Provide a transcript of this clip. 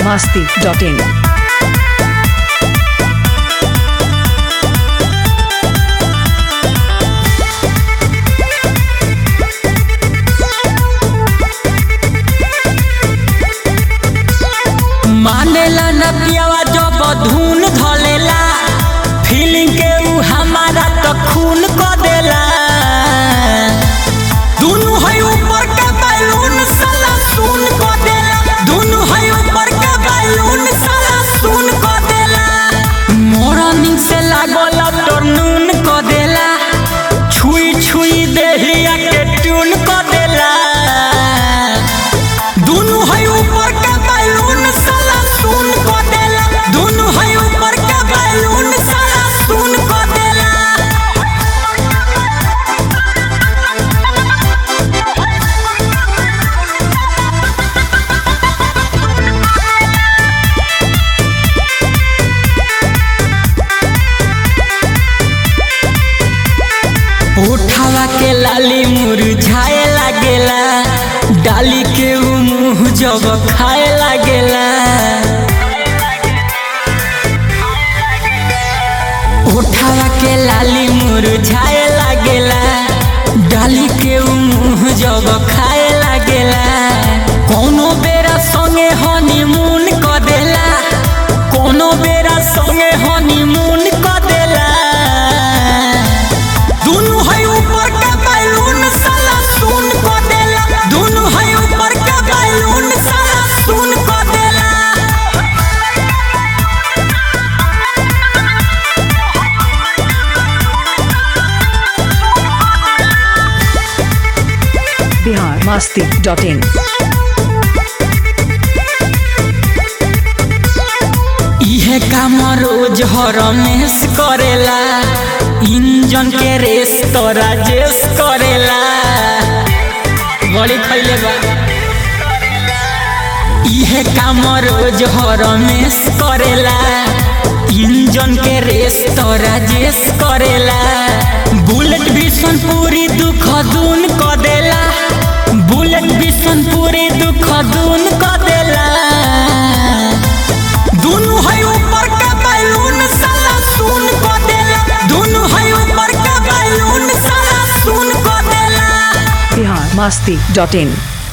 biharmasti.in मानेला न पियावा जब धुन धलेला फीलिंग के ऊ हमारा तो खून क देला दुनु है ऊपर का बैलून साला सुन क देला दुनु है ऊपर का बैलून साला सुन क देला मोरनिंग से लागल टर्नून क देला छुई छुई देहिया के ट्यून क देला दुनु है ऊपर का बैलून साला सुन को देला दुनु है ऊपर का बैलून साला सुन को देला उठावा के लाली मुरझाए लागेला डाली के ऊ मुंह जब खाए लागेला उठावा के लाली मुरझाए लागेला डाली के ऊ मुंह जब खाए लागेला कोनो बेरा संगे हनीमून क देला कोनो बेरा संगे हनीमून क देला दुनु है ऊपर का बैलून साला सुन को देला दुनु है ऊपर का बैलून साला सुन को देला biharmasti.in इहे काम रोज हरमेश करेला इंजन के रेस तो राजेश करेला बड़ी खैले बा इहे काम रोज हरमेश करेला इंजन के रेस तो राजेश करेला बुलेट भीषण पूरी दुख दून क देला बुलेट भीषण पूरी दुख दून क देला दुनु है ऊपर का बैलून साला सुन को देला दुनु है ऊपर का बैलून साला सुन को देला biharmasti.in